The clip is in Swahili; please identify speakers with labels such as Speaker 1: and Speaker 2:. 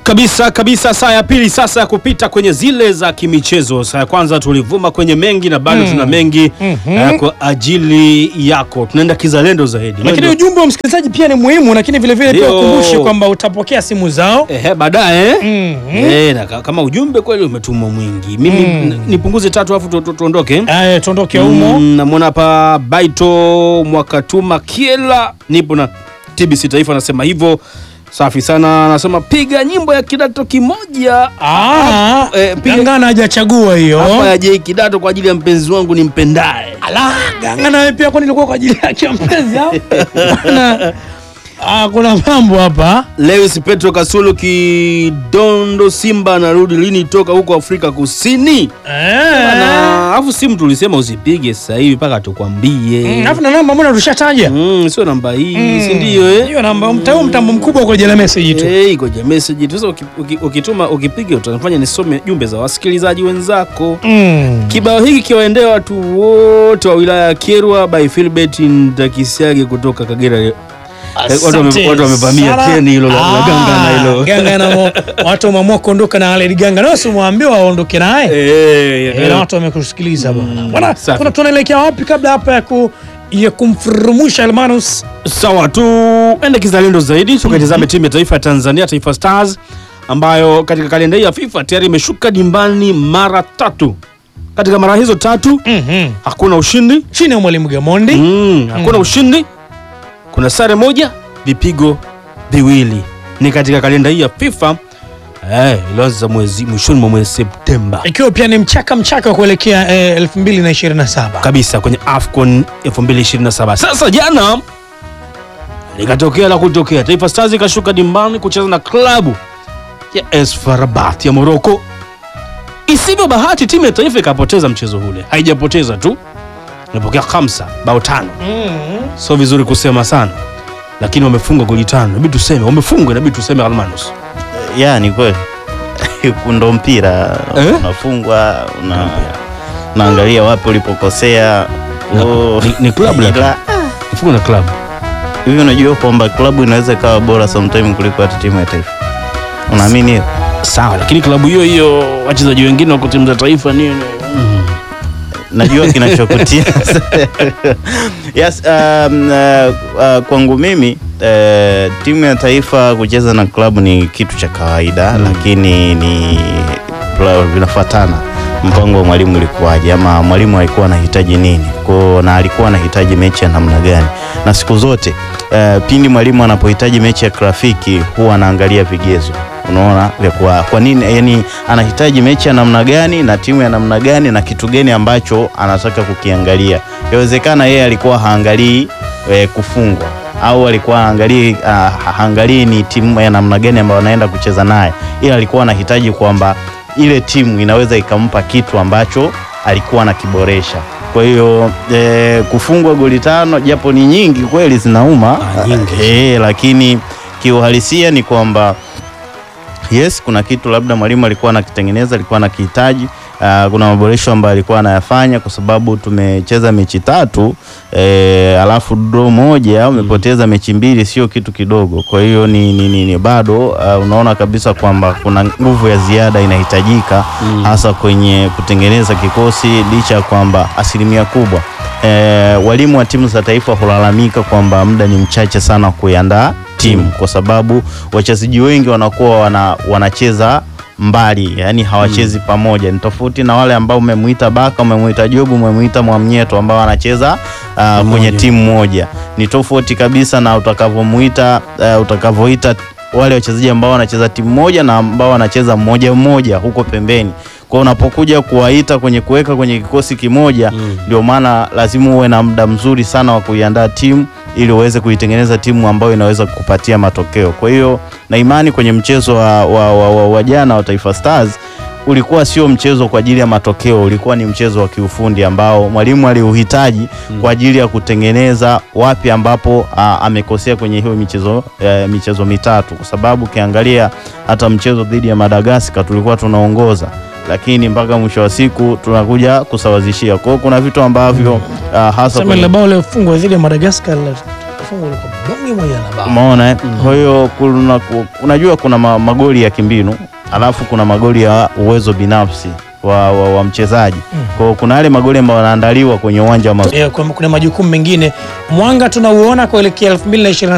Speaker 1: Kabisa kabisa, saa ya pili sasa ya kupita kwenye zile za kimichezo. Saa ya kwanza tulivuma kwenye mengi na bado tuna mengi eh, kwa ajili yako, tunaenda kizalendo zaidi.
Speaker 2: Lakini
Speaker 1: Ndio-
Speaker 2: ujumbe wa msikilizaji pia ni muhimu, lakini vile vile pia
Speaker 1: Ndio.
Speaker 2: ukumbushe kwamba utapokea simu zao.
Speaker 1: Ehe, baadaye
Speaker 2: Mhm.
Speaker 1: eh, na ka- kama ujumbe kweli umetumwa mwingi, mimi
Speaker 2: Mm.
Speaker 1: n- nipunguze tatu afu tu- tu- tuondoke.
Speaker 2: Aya, tuondoke humo.
Speaker 1: Mm, namwona hapa Baito Mwakatuma Kiela, nipo na TBC Taifa, anasema hivyo. Safi sana, anasema piga nyimbo ya kidato kimoja
Speaker 2: Ah,
Speaker 1: eh, piga-
Speaker 2: Gangana hajachagua hiyo.
Speaker 1: hapa ya J kidato kwa ajili ya mpenzi wangu ni mpendaye.
Speaker 2: Ala, Gangana wewe pia kwani ilikuwa kwa ajili yake ya mpenzi au? Bwana, Ah, kuna mambo hapa.
Speaker 1: Lewis Petro Kasulu Kidondo Simba anarudi lini toka huko Afrika Kusini?
Speaker 2: Eh.
Speaker 1: Na afu simu tulisema usipige sasa hivi mpaka tukwambie.
Speaker 2: Mm, Alafu na namba mbona tushataja?
Speaker 1: Mm, sio namba hii, si ndio eh?
Speaker 2: Hiyo namba mtao mtambo mkubwa kwa jela message tu.
Speaker 1: Eh, ikoje message tu. Sasa uki- uki- ukituma ukipiga utanifanya nisome jumbe za wasikilizaji wenzako.
Speaker 2: Mm.
Speaker 1: Kibao hiki kiwaendea watu wote wa wilaya ya Kyerwa by Philbert Ndakisiage kutoka Kagera. watu wame-
Speaker 2: Asante
Speaker 1: watu wamevamia
Speaker 2: sana.
Speaker 1: treni hilo la- la
Speaker 2: Ah,
Speaker 1: Gangana hilo.
Speaker 2: Gangana mo- watu wameamua kuondoka na Aled Gangana. Wewe usimwambie waondoke naye.
Speaker 1: Eh,
Speaker 2: Eh, na watu wamekusikiliza bwana. Bwana,
Speaker 1: safi.
Speaker 2: kuna tunaelekea wapi kabla hapa ya ku ya kumfurumusha Almanus?
Speaker 1: Sawa, tuende kizalendo zaidi tukaitazame timu ya taifa ya Tanzania, Taifa Stars ambayo katika kalenda hii ya FIFA tayari imeshuka dimbani mara tatu. Katika mara hizo tatu
Speaker 2: Mhm.
Speaker 1: hakuna ushindi
Speaker 2: Chini ya mwalimu Gamondi.
Speaker 1: mm, hakuna ushindi, kuna sare moja, vipigo viwili. Ni katika kalenda hii ya FIFA eh, ilianza mwezi mwishoni mwa mwezi Septemba
Speaker 2: Ikiwa pia ni mchaka mchaka wa kuelekea eh, 2027.
Speaker 1: kabisa kwenye AFCON 2027. Sasa jana likatokea la kutokea, Taifa Stars ikashuka dimbani kucheza na klabu ya AS FAR Rabat ya Morocco. Isivyo bahati, timu ya taifa ikapoteza mchezo ule. Haijapoteza tu, imepokea kamsa bao tano.
Speaker 2: Mhm.
Speaker 1: Sio vizuri kusema sana, lakini wamefunga goli tano. Inabidi tuseme wamefunga, inabidi tuseme Almanus.
Speaker 3: ya ni kweli ndo mpira
Speaker 1: Eh?
Speaker 3: unafungwa una, unaangalia wapi ulipokosea
Speaker 1: Na-
Speaker 3: Oh,
Speaker 1: ni- ni klabu
Speaker 3: ila-
Speaker 1: lakini. Mfunga na klabu
Speaker 3: hivi unajua kwamba klabu inaweza ikawa bora sometime kuliko hata timu ya taifa unaamini hiyo
Speaker 1: sawa, lakini klabu hiyo hiyo wachezaji wengine wako timu za taifa nini? Mm.
Speaker 3: najua kinachokutia yes, um, uh, uh, kwangu mimi uh, timu ya taifa kucheza na klabu ni kitu cha kawaida
Speaker 1: Mm.
Speaker 3: lakini ni pla- vinafuatana mpango wa mwalimu ulikuwaje ama mwalimu alikuwa anahitaji nini ko na alikuwa anahitaji mechi ya namna gani na siku zote uh, pindi mwalimu anapohitaji mechi ya kirafiki huwa anaangalia vigezo unaona vya kwa, kwa nini yani anahitaji mechi ya namna gani na timu ya namna gani na kitu gani ambacho anataka kukiangalia yawezekana yeye alikuwa haangalii e, kufungwa au alikuwa haangalii ah, haangalii ni timu ya namna gani ambayo anaenda kucheza naye ila alikuwa anahitaji kwamba ile timu inaweza ikampa kitu ambacho alikuwa anakiboresha kwa hiyo e, kufungwa goli tano japo ni nyingi kweli zinauma
Speaker 1: Ah, nyingi.
Speaker 3: e, lakini kiuhalisia ni kwamba yes kuna kitu labda mwalimu alikuwa anakitengeneza alikuwa anakihitaji Uh, kuna maboresho ambayo alikuwa anayafanya kwa sababu tumecheza mechi tatu eh, alafu draw moja umepoteza mechi mbili sio kitu kidogo kwa hiyo ni, ni, ni, ni bado uh, unaona kabisa kwamba kuna nguvu ya ziada inahitajika
Speaker 1: Mm.
Speaker 3: hasa kwenye kutengeneza kikosi licha ya kwamba asilimia kubwa eh, walimu wa timu za taifa hulalamika kwamba muda ni mchache sana kuiandaa timu kwa sababu wachezaji wengi wanakuwa wana, wanacheza mbali yani hawachezi pamoja ni tofauti na wale ambao umemuita baka umemuita jobu umemuita mwamnyeto ambao wanacheza uh, kwenye timu moja ni tofauti kabisa na utakavyomuita uh, utakavyoita wale wachezaji ambao wanacheza timu moja na ambao wanacheza mmoja mmoja huko pembeni kwa hiyo unapokuja kuwaita kwenye kuweka kwenye kikosi kimoja
Speaker 1: Mm.
Speaker 3: ndio maana lazima uwe na muda mzuri sana wa kuiandaa timu ili uweze kuitengeneza timu ambayo inaweza kukupatia matokeo. Kwa hiyo na imani kwenye mchezo wa, wa, wa, wa, wa jana wa Taifa Stars ulikuwa sio mchezo kwa ajili ya matokeo, ulikuwa ni mchezo wa kiufundi ambao mwalimu aliuhitaji kwa ajili ya kutengeneza wapi ambapo a, amekosea kwenye hiyo michezo e, michezo mitatu, kwa sababu ukiangalia hata mchezo dhidi ya Madagascar tulikuwa tunaongoza lakini mpaka mwisho wa siku tunakuja kusawazishia. Kwa hiyo kuna vitu ambavyo uh, hasa
Speaker 2: Sema
Speaker 3: kwenye-
Speaker 2: ile bao lilofungwa dhidi ya Madagascar la- fungu liko mfungi mmoja na bao.
Speaker 3: Umeona eh? Kwa hiyo kuna, ku- unajua kuna ma, magoli ya kimbinu alafu kuna magoli ya uwezo binafsi wa, wa, wa mchezaji. Kwa hiyo kuna yale magoli ambayo yanaandaliwa kwenye uwanja wa mazoezi.
Speaker 2: Eh, kuna kuna majukumu mengine Mwanga tunauona kuelekea 2027